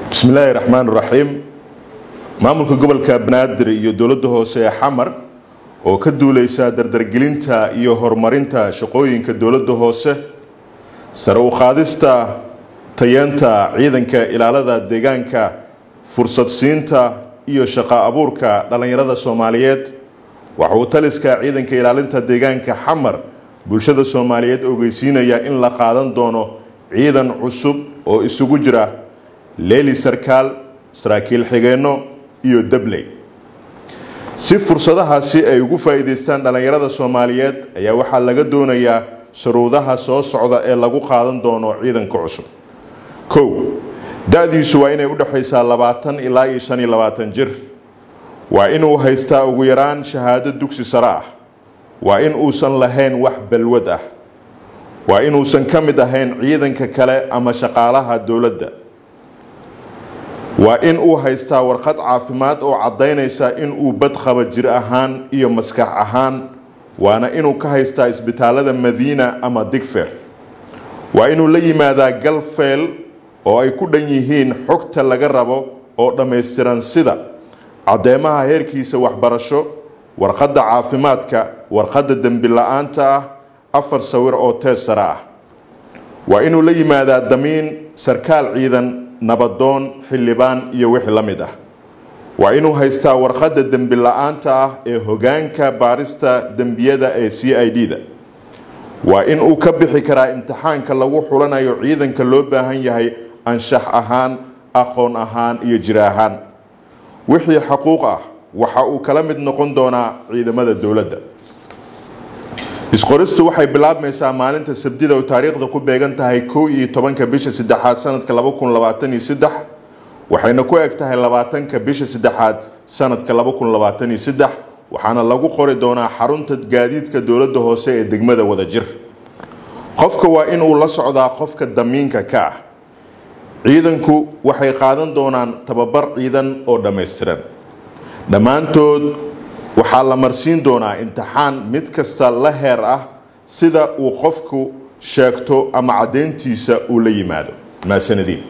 bismillaahi raxmaan raxiim maamulka gobolka banaadir iyo dowladda hoose ee xamar oo ka duuleysa dardargelinta iyo horumarinta shaqooyinka dowladda hoose sare u qaadista tayeenta ciidanka ilaalada deegaanka fursad siinta iyo shaqo abuurka dhallinyarada soomaaliyeed waxa uu taliska ciidanka ilaalinta deegaanka xamar bulshada soomaaliyeed ogeysiinaya in la qaadan doono ciidan cusub oo isugu jira leeli sarkaal saraakiil xigeenno iyo dabley si fursadahaasi ay ugu faa'iidaystaan dhallinyarada soomaaliyeed ayaa waxaa laga doonayaa shuruudaha soo socda ee lagu qaadan doono ciidanka cusub kow da-diisu waa inay udhexaysaa labaatan ilaa iyo shan iyo labaatan jir waa inuu haystaa ugu yaraan shahaado dugsi sare ah waa in uusan lahayn wax balwad ah waa inuusan ka mid ahayn ciidanka kale ama shaqaalaha dowladda waa in uu haystaa warqad caafimaad oo caddaynaysa in uu badqaba jir ahaan iyo maskax ahaan waana inuu ka haystaa isbitaalada madiina ama digfer waa inuu la yimaadaa galfeel oo ay ku dhan yihiin xogta laga rabo oo dhammaystiran sida caddeemaha heerkiisa waxbarasho warqadda caafimaadka warqadda dembi la-aanta ah afar sawir oo tees sare ah waa inuu la yimaadaa damiin sarkaal ciidan nabadoon xildhibaan iyo wixii la mid ah waa inuu haystaa warqadda dembi la-aanta ah ee hogaanka baarista dembiyada ee c i d da waa in uu ka bixi karaa imtixaanka lagu xulanayo ciidanka loo baahan yahay anshax ahaan aqoon ahaan iyo jir ahaan wixii xaquuq ah waxa uu kala mid noqon doonaa ciidamada dowladda isqoristu waxay bilaabmaysaa maalinta sabdida oo taariikhda ku beegan tahay kow iyo tobanka bisha saddexaad sanadka laba kun labaatan iyo saddex waxayna ku eg tahay labaatanka bisha saddexaad sanadka laba kun labaatan iyo saddex waxaana lagu qori doonaa xarunta gaadiidka dowladda hoose ee degmada wadajir qofka waa inuu la socdaa qofka damiinka ka ah ciidanku waxay qaadan doonaan tababar ciidan oo dhammaystiran dhammaantood waxaa la marsiin doonaa imtixaan mid kasta la heer ah sida uu qofku sheegto ama caddayntiisa uu la yimaado maasanadiin